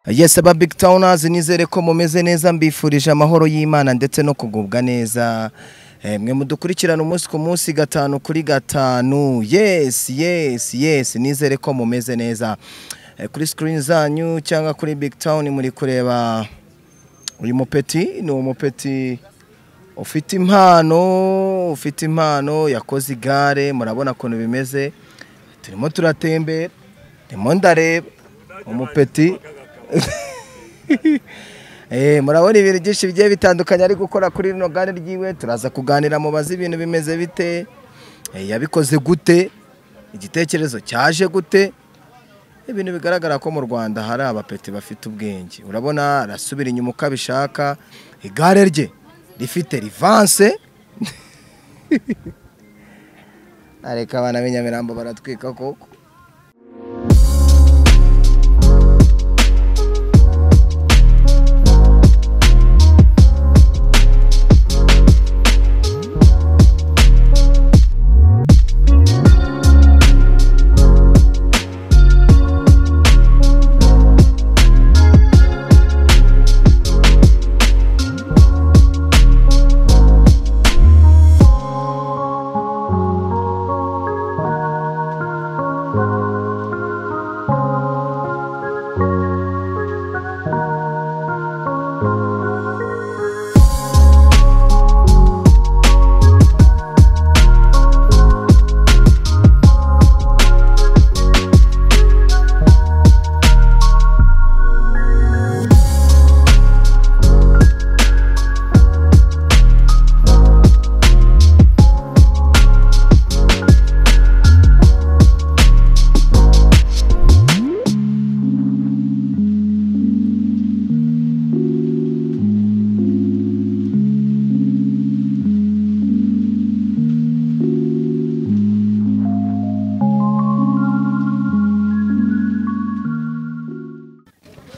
Yes, aba big towners nizere ko mumeze neza mbifurije amahoro y'Imana ndetse no kugubwa neza. Eh, mwe mudukurikirana umunsi ku munsi gatanu kuri gatanu. Yes, yes, yes, nizere ko mumeze neza. Eh, kuri screen zanyu cyangwa kuri big town muri kureba uyu mupeti ni umupeti ufite impano ufite impano yakoze igare murabona ukuntu bimeze turimo turatembera ndimo ndareba umupeti Eh, murabona ibintu byinshi bigiye bitandukanye ari gukora kuri rino gare ryiwe turaza kuganira mubaze ibintu bimeze bite eh, yabikoze gute igitekerezo cyaje gute ibintu bigaragara ko mu Rwanda hari abapeti bafite ubwenge urabona arasubira inyuma uko abishaka igare rye rifite rivanse areka abana b'inyamirambo baratwika koko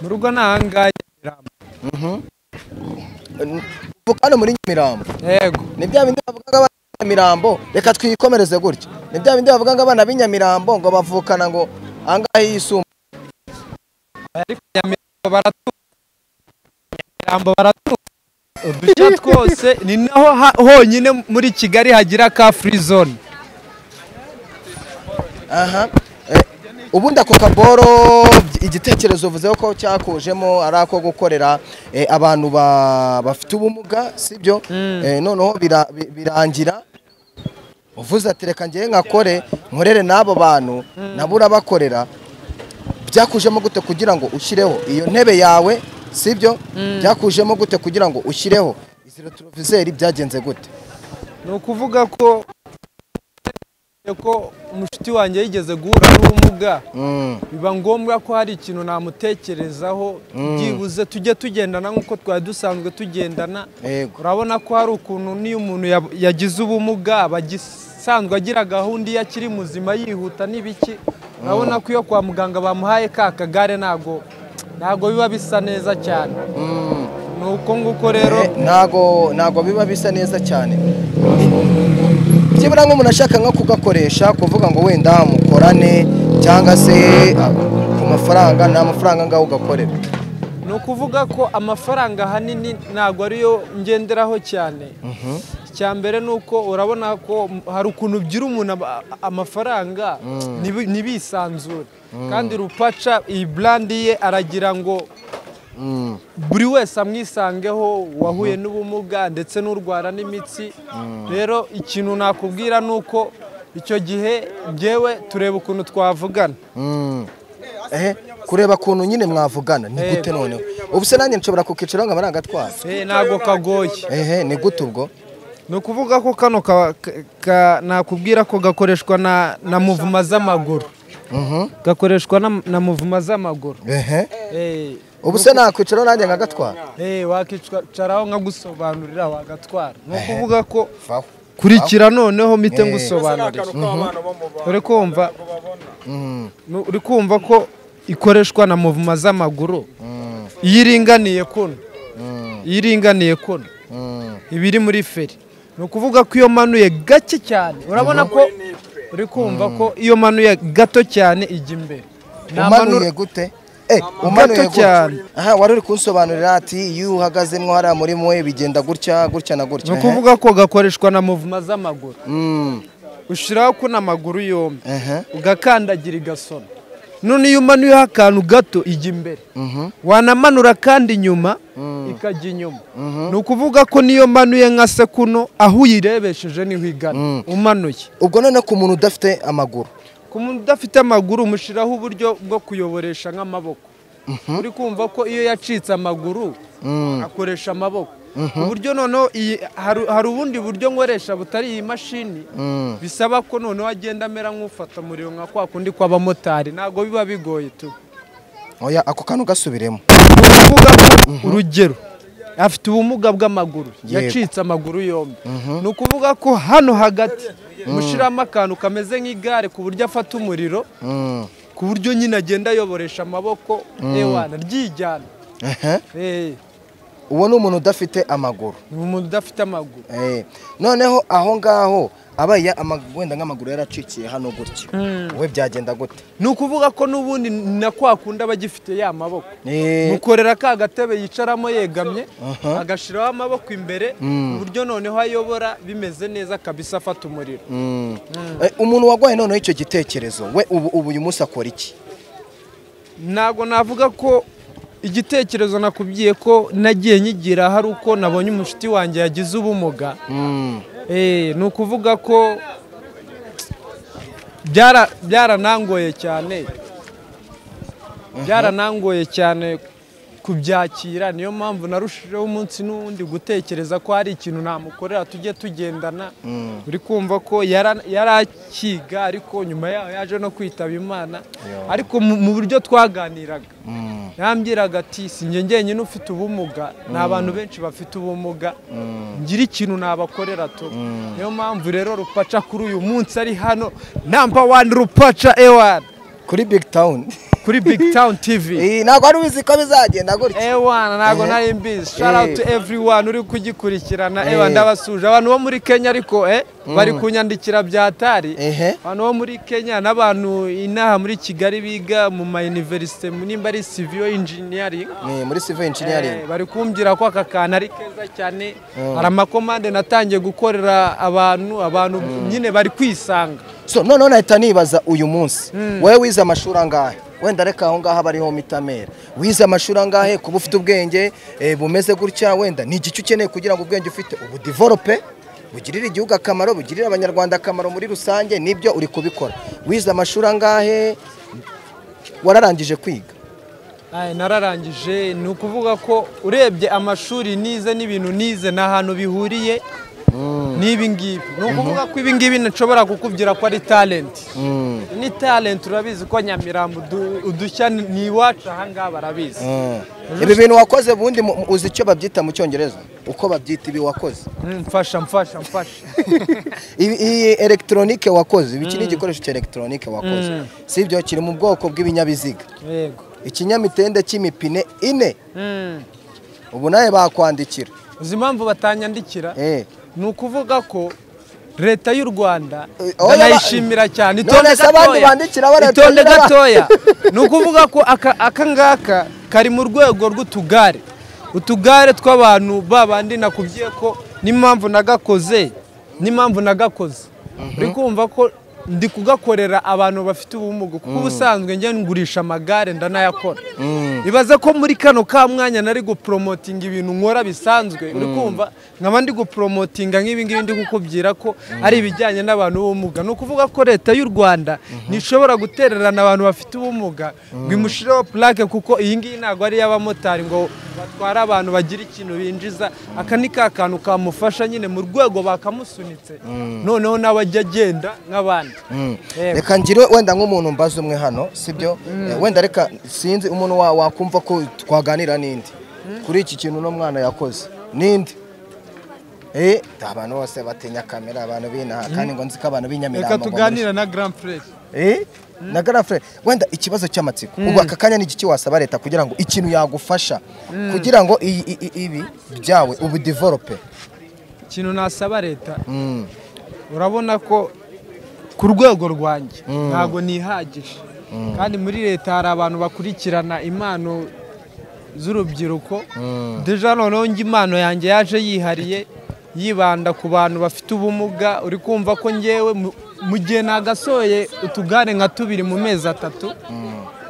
mu rugo ni ahangahe Vuga hano muri Nyamirambo yego ni bya bindi bavugaga abana b'Inyamirambo reka twikomereze gutya ni bya bindi bavugaga abana b'Inyamirambo ngo bavukana ngo angahe yisumbuye ariko nyamirambo baratuye nyamirambo baratuye udushya twose ni naho ha- honyine muri kigali hagira ka free zone aha Eh, ubundi ako kaboro igitekerezo uvuze ko cyakujemo ari ako gukorera eh, abantu ba- bafite ubumuga sibyo Eh, noneho bira- bi- birangira uvuze ati reka ngewe nkakore nkorere n'abo bantu nabo urabakorera byakujemo gute kugira ngo ushyireho iyo ntebe yawe sibyo byakujemo gute kugira ngo ushyireho izi retroviseri byagenze gute ni ukuvuga ko ko umushuti wanjye yigeze guhura n'ubumuga Mm, biba ngombwa ko hari ikintu namutekerezaho byibuze tujye tugendana nk'uko twari dusanzwe tugendana yego urabona ko hari ukuntu n'iyo umuntu yab- yagize ubumuga aba agisanzwe agira gahunda iyo akiri muzima yihuta n'ibiki urabona ko iyo kwa muganga bamuhaye ka kagare ntabwo ntabwo biba bisa neza cyane Mm. ni uko nguko rero Eh, ntago ntago biba bisa neza cyane byibura nk'umuntu ashaka nko kugakoresha kuvuga ngo wenda mukorane cyangwa se ah, ku mafaranga nta mafaranga ngaho ugakorera ni ukuvuga ko amafaranga ahanini ntabwo ariyo ngenderaho cyane icya mbere ni uko urabona ko m- hari ukuntu byira umuntu aba- a- amafaranga ntibi- ntibisanzure kandi rupaca iyi burandi ye aragira ngo Mm, buri wese amwisangeho uwahuye n'ubumuga ndetse n'urwara n'imitsi rero ikintu nakubwira ni uko icyo gihe ngewe tureba ukuntu twavugana mm. Eh, kureba ukuntu nyine mwavugana ni gute noneho ubu se nanjye nshobora kukicaraho nkaba nagatwara Eh, ntabwo kagoye ehe ni gute ubwo ni ukuvuga ko kano ka- ka- ka- nakubwira ko gakoreshwa na na muvuma z'amaguru Mhm. gakoreshwa na- na muvuma z'amaguru ehe Eh, ubu se nakwicaraho nanjye nkagatwara eh, wakicaraho nkagusobanurira wagatwara ni ukuvuga ko vaho kurikira noneho mite Eh. ngusobanurire uri kumva Mm, Nu- uri kumva ko ikoreshwa na muvuma z'amaguru mm, iyo iringaniye kuno mm, iyo iringaniye kuno mm. iba iri muri feri ni ukuvuga ko iyo manuye gake cyane urabona ko uri kumva ko iyo manuye gato cyane ijya imbere Nta manu- umanuye gute umanuye Gato cyane. gutya aha wari uri kunsobanurira ati iyo uhagazemo hariya muri mwe bigenda gutya gutya na ni gutya ukuvuga ko gakoreshwa na muvuma z'amaguru Mm, ushyiraho ko n'amaguru yombi ehe, ugakandagira igasona none iyo umanuyeho akantu gato ijya imbere mhm, wanamanura kandi inyuma Mm. ikajya inyuma mhm. ni ukuvuga ko niyo manuye nka sekuno aho uyirebesheje niho igana Mm. umanuye ubwo none ku muntu udafite amaguru ku muntu udafite amaguru umushyiraho uburyo bwo kuyoboresha nk'amaboko uri kumva ko iyo yacitse amaguru Mm, akoresha amaboko uburyo noneho iyi- hari hari ubundi buryo nkoresha butari iyi mashini mm. bisaba ko noneho agenda amera nk'ufata umuriro nka kwa kundi kw'abamotari ntabwo biba bigoye tu oya ako kantu gasubiremo ni ukuvuga ko urugero afite ubumuga bw'amaguru Yego. yacitse amaguru yombi ni ukuvuga ko hano hagati mushyiramo akantu kameze nk'igare ku buryo afata umuriro Mm, ku buryo nyine agenda ayoboresha amaboko ewana ryijyana ehe. Eh, uwo ni umuntu udafite amaguru ni umuntu udafite amaguru Eh, noneho aho ngaho abaye ama- wenda nk'amaguru yaracikiye hano gutya we byagenda gute ni ukuvuga ko n'ubundi ni na kwa kundi aba agifite ya maboko Eh, mukorera ka gatebe yicaramo yegamye Aha. agashyiraho amaboko imbere ku buryo noneho ayobora bimeze neza kabisa afata umuriro mm. Eh, umuntu warwaye noneho icyo gitekerezo we ubu ubu uyu munsi akora iki ntabwo navuga ko igitekerezo nakubwiye ko nagiye nyigira hari uko nabonye umushuti wanjye yagize ubumuga Mm, Eh, ni ukuvuga ko byara- byaranangoye cyane byaranangoye cyane kubyakira niyo mpamvu narushijeho umunsi n'uwundi gutekereza ko hari ikintu namukorera tujye tugendana uri kumva ko yara- yarakiga ariko nyuma yaho yaje no kwitaba imana ariko mu mu buryo twaganiraga mm, yambwiraga ati si njye njyenyine ufite ubumuga ni abantu benshi bafite ubumuga ngira ikintu nabakorera tu niyo mpamvu rero rupaca kuri uyu munsi ari hano namba wani rupaca ewani kuri big town kuri big town tv Eh, ntabwo wari uzi ko bizagenda gutya ewani ntabwo Eh. nari mbizi shout out to everyone uri kugikurikirana Eh. ewani ndabasuje abantu bo muri kenya ariko eh bari kunyandikira byatari ehe abantu bo muri kenya n'abantu inaha muri kigali biga mu ma universite nimba ari civil engineering ni muri civil engineering Eh, bari kumbwira ko aka kantu ari keza cyane Mm. hari amakomande natangiye gukorera abantu abantu nyine bari kwisanga so noneho nahita nibaza uyu munsi wowe wize amashuri angahe wenda reka aho ngaho aba ariho mitamera wize amashuri angahe kuba ufite ubwenge eh, bumeze gutya wenda ni igice ukeneye kugira ngo ubwenge ufite ubu develope bugirira igihugu akamaro bugirira abanyarwanda akamaro muri rusange nibyo uri kubikora wize amashuri angahe wararangije kwiga Aye, nararangije ni ukuvuga ko urebye amashuri nize n'ibintu nize ni ahantu bihuriye n'ibi ngibi ni ukuvuga ko ibi ngibi nshobora kukubwira ko ari talenti Mm, ni talenti urabizi ko nyamirambo udu- udushya ni- ni iwacu aha ngaha barabizi mm. ibi bintu wakoze ubundi mu- mu- uzi icyo babyita mu cyongereza uko babyita ibi wakoze Mm, mfasha mfasha mfasha Ibi- iyi elegitoronike wakoze iki ni igikoresho cya elegitoronike wakoze si ibyo kiri mu bwoko bw'ibinyabiziga yego ikinyamitende cy'imipine ine Mm. ubu nawe bakwandikira uzi impamvu batanyandikira Eh. ni ukuvuga ko leta y'u rwanda Eh, oya, ndanayishimira cyane none se abandi bandikira ba leta itonde y'u Rwanda. gatoya ni ukuvuga ko aka aka ngaka kari mu rwego rw'utugare utugare tw'abantu babandi nakubwiye ko n'impamvu nagakoze n'impamvu nagakoze uri kumva ko ndi kugakorera abantu bafite ubumuga kuko ubusanzwe njye ngurisha amagare ndanayakora ibaze ko muri kano ka mwanya nari guporomotinga ibintu nkora bisanzwe uri kumva nkaba ndi guporomotinga nk'ibi ngibi ndi kukubwira ko ari ibijyanye n'abantu b'ubumuga ni ukuvuga ko leta y'u rwanda ntishobora gutererana abantu bafite ubumuga ngo imushireho purake kuko iyi ngiyi ntabwo ari iy'abamotari ngo batware abantu bagira ikintu binjiza aka ni ka kantu kamufasha nyine mu rwego bakamusunitse noneho nawe ajya agenda nk'abandi Yego. reka ngire wenda nk'umuntu mbaze umwe hano sibyo wenda reka sinzi umuntu wa- wakumva ko twaganira n'indi kuri iki kintu uno mwana yakoze n'indi Eh, abantu bose batinya kamera abantu binaha kandi ngo nzi ko abantu reka b'inyamirambo ngo muri- tuganire na grand Press. Eh, na garafure wenda ikibazo cy'amatsiko ubu aka kanya ni igiki wasaba leta kugira ngo ikintu yagufasha kugira ngo iyi- iyi- iyi- ibi byawe ubu develope ikintu nasaba leta Mm, urabona ko ku rwego rwanjye ntabwo nihagije kandi muri leta hari abantu bakurikirana impano z'urubyiruko deja noneho njye impano yanjye yaje yihariye yibanda ku bantu bafite ubumuga uri kumva ko ngewe mu- mu gihe nagasohoye utugare nka tubiri mu mezi atatu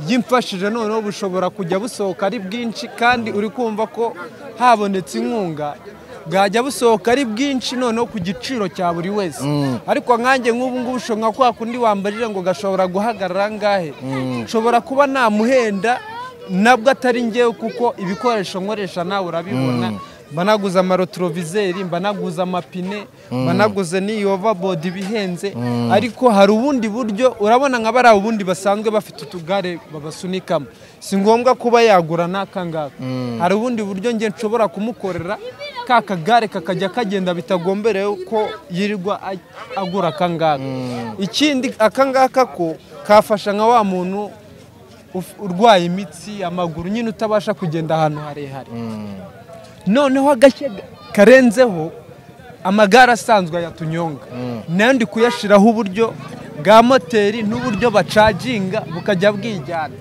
yimfashije noneho bushobora kujya busohoka ari bwinshi kandi uri kumva ko habonetse inkunga bwajya busohoka ari bwinshi noneho ku giciro cya buri wese ariko nkanjye nk'ubu ngubu ushobora kwa kundi wambarira ngo gashobora guhagarara angahe nshobora kuba namuhenda nabwo atari ngewe kuko ibikoresho nkoresha nawe urabibona mba naguze amarotorovizeri mba naguze amapine mba naguze n'iyi ovabodi ibihenze ariko hari ubundi buryo urabona nka bariya ubundi basanzwe bafite utugare babasunikamo si ngombwa kuba yagura n'aka ngaka hari ubundi buryo njye nshobora kumukorera ka kagare kakajya kagenda bitagomberewe ko yirirwa a- agura aka ngaka ikindi aka ngaka ko kafasha nka wa muntu uf- urwaye imitsi amaguru nyine utabasha kugenda ahantu harehare noneho agashya karenzeho amagare asanzwe ayatunyonga nayo ndi kuyashyiraho uburyo bwa moteri n'uburyo bacaginga bukajya bwijyana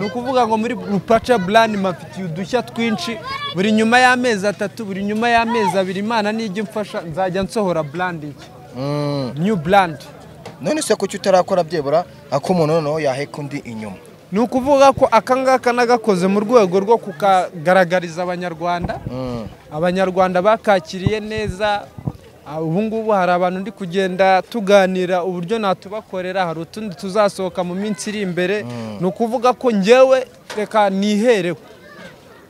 ni ukuvuga ngo muri rupaca burani mafitiye udushya twinshi buri nyuma y'amezi atatu buri nyuma y'amezi abiri imana nijya imfasha nzajya nsohora burandi new burandi none se kuki utarakora byebura ak'umuntu noneho yaheka undi inyuma ni ukuvuga ko aka ngaka nagakoze mu rwego rwo kukagaragariza abanyarwanda abanyarwanda bakakiriye neza Ah, ubu ngubu hari abantu ndi kugenda tuganira uburyo natubakorera hari utundi tuzasohoka mu minsi iri imbere ni ukuvuga ko ngewe reka niherewe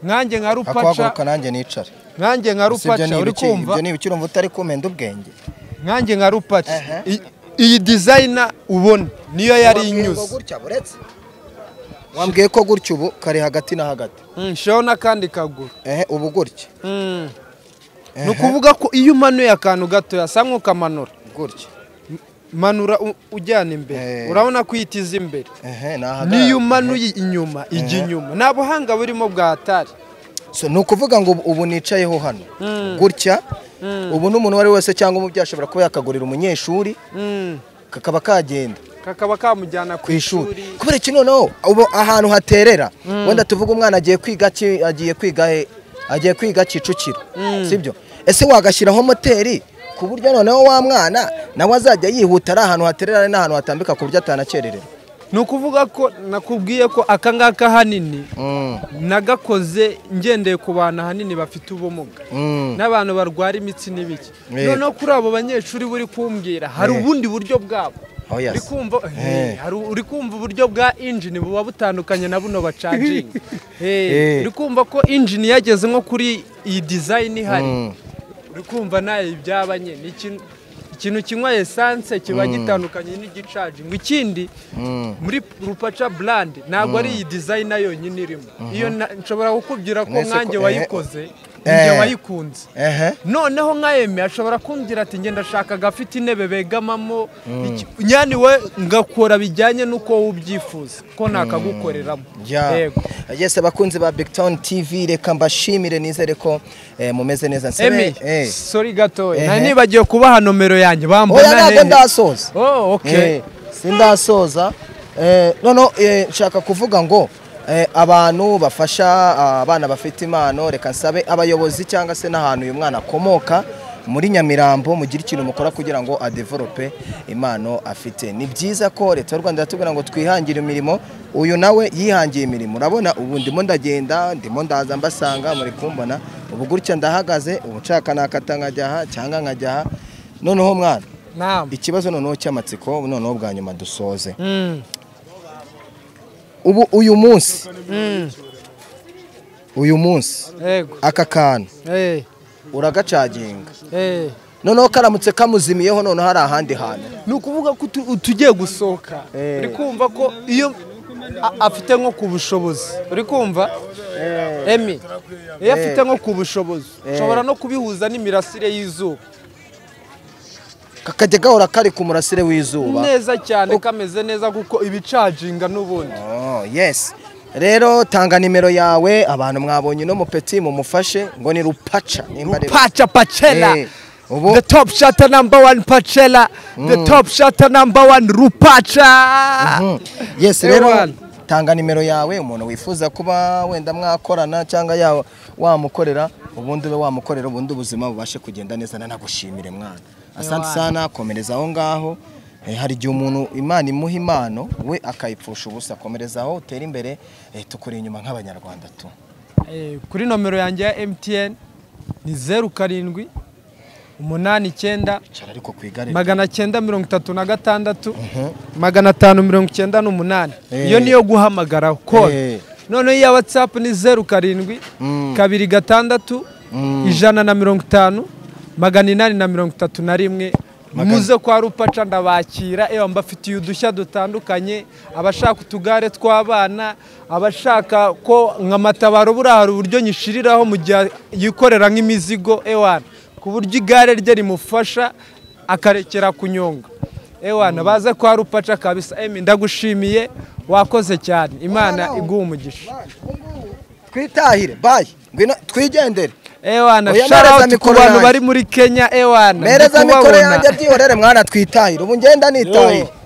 nkanjye nka rupaca akahaguruka nanjye nicare nkanjye nka Si ibyo rupaca ni uri ibiki? kumva ibyo ni ibiki urumva utari kumenda ubwenge nkanjye nka rupaca I- iyi dizayina ubona niyo yari Wambwiye ko inyuze gutya buretse wambwiye ko gutya ubu kari hagati na hagati Mm, shiraho n'akandi kaguru ehe ubu gutya Mm. ni ukuvuga ko iyo umanuye akantu gatoya sa nk'ukamanura gutya manura u- ujyana imbere Eh. urabona ko ihitiza imbere ehe nahagara niyo umanuye inyuma ijya inyuma nta buhanga burimo bwa atari so ni ukuvuga ngo ubu- ubu nicayeho hano gutya ubu n'umuntu uwo ari we wese cyangwa umubyeyi ashobora kuba yakagurira umunyeshuri Mm. kakaba kagenda kakaba kamujyana ku ishuri kubera iki noneho ubu ahantu haterera wenda tuvuga umwana agiye kwiga ki- agiye kwiga he agiye kwiga kicukiro sibyo ese wagashyiraho moteri ku buryo noneho wa mwana nawe azajya yihuta ari ahantu haterera ari n'ahantu hatambika ku buryo atanakererera ni ukuvuga ko nakubwiye ko aka ngaka hanini nagakoze ngendeye ku bantu ahanini bafite ubumuga n'abantu barwara imitsi n'ibiki Eh. noneho kuri abo banyeshuri buri kumbwira hari Eh. ubundi buryo bwabo Oh, yes. uri kumva Eh. hari uri kumva uburyo bwa injini buba butandukanye na buno bacaginga Eh. Eh, uri kumva ko injini yageze nko kuri iyi dizayini ihari Mm. uri kumva nayo ibyaba nyine ikintu ikintu kinywa esanse kiba gitandukanye n'igicaginga ikindi muri rupaca burandi ntabwo ari iyi dizayina yonyine irimo iyo na- nshobora kukubwira ko Mwese ko- nkanjye eh, wayikoze njye eh. wayikunze ehe noneho nka eme ashobora kumbwira ati ngenda ashaka agafite intebe begamamo iki- nyani we ngakora bijyanye n'uko wowe ubyifuza ko nakagukoreramo Ya. Yego. Yes, abakunzi ba Big Town TV reka mbashimire nizere ko eh, mumeze neza eme Nsebe- eh. sori gatoya Ehe. nari nibagiwe kubaha nomero yanjye oya bambona ntabwo hehe ndasoza oh okay Eh, sindasoza Eh, noneho eh, nshaka kuvuga ngo eh, abantu bafasha ah, abana bafite impano reka nsabe abayobozi cyangwa se n'ahantu uyu mwana akomoka muri nyamirambo mugire ikintu mukora kugira ngo adevelope impano afite ni byiza ko leta y'u rwanda iratubwira ngo twihangire imirimo uyu nawe yihangiye imirimo urabona ubu ndimo ndagenda ndimo ndaza mbasanga muri kumbona ubu gutya ndahagaze ubu nshaka nakata nkajya aha cyangwa nkajya aha noneho mwana naam ikibazo noneho cy'amatsiko noneho bwa nyuma dusoze Mm. ubu uyu munsi uyu munsi yego aka kantu eh uragacaginga eh noneho karamutse kamuzimiyeho noneho hari ahandi hantu ni ukuvuga ko utu- utugiye gusohoka Eh. uri kumva ko iyo a- afite nko ku bushobozi uri kumva emi iyo afite nko ku bushobozi ushobora no kubihuza n'imirasire y'izuba kakajya gahora kari ku murasire w'izuba neza cyane kameze neza kuko ibicaginga n'ubundi Oh, yes rero tanga nimero yawe abantu mwabonye uno mupeti mumufashe ngo ni rupaca nimba ari- paca pacela Eh, Ubu- the top shata number one pacela the top shata number one rupacha yesi rero Ewana. tanga nimero yawe umuntu wifuza kuba wenda mwakorana cyangwa ya wamukorera ubundi ube wamukorera ubundi ubuzima bubashe kugenda neza nanagushimire mwana asante Ewana. sana komereza aho ngaho Eh, hari igihe umuntu imana imuha impano we akayipfusha ubusa komereza aho utere imbere eh, tukuri inyuma nk'abanyarwanda tu Eh, kuri nomero yanjye ya MTN ni zeru karindwi umunani icyenda cara ariko ku igare magana cyenda mirongo itatu na gatandatu magana atanu mirongo icyenda n'umunani Eh. iyo niyo guhamagara Eh. kode noneho iya watsapu ni zeru karindwi Mm. kabiri gatandatu Mm. ijana na mirongo itanu magana inani na mirongo itatu na rimwe Magana- muze kwa rupaca ndabakira ewa mbafitiye udushya dutandukanye abashaka utugare tw'abana abashaka ko nka matabaro buriya hari uburyo nyishiriraho mu gihe yikorera nk'imizigo ewana ku buryo igare rye rimufasha akarekera kunyonga ewana baze kwa rupaca kabisa emi ndagushimiye wakoze cyane imana iguha umugisha twitahire bayi ngwino twigendere ewana Oya, shout mpereza out ku mikoro bantu yanjye. bari muri kenya ewana ndi mereza mikoro kubabona. yanjye byihorere mwana twitahire ubu ngenda nitahire Yo.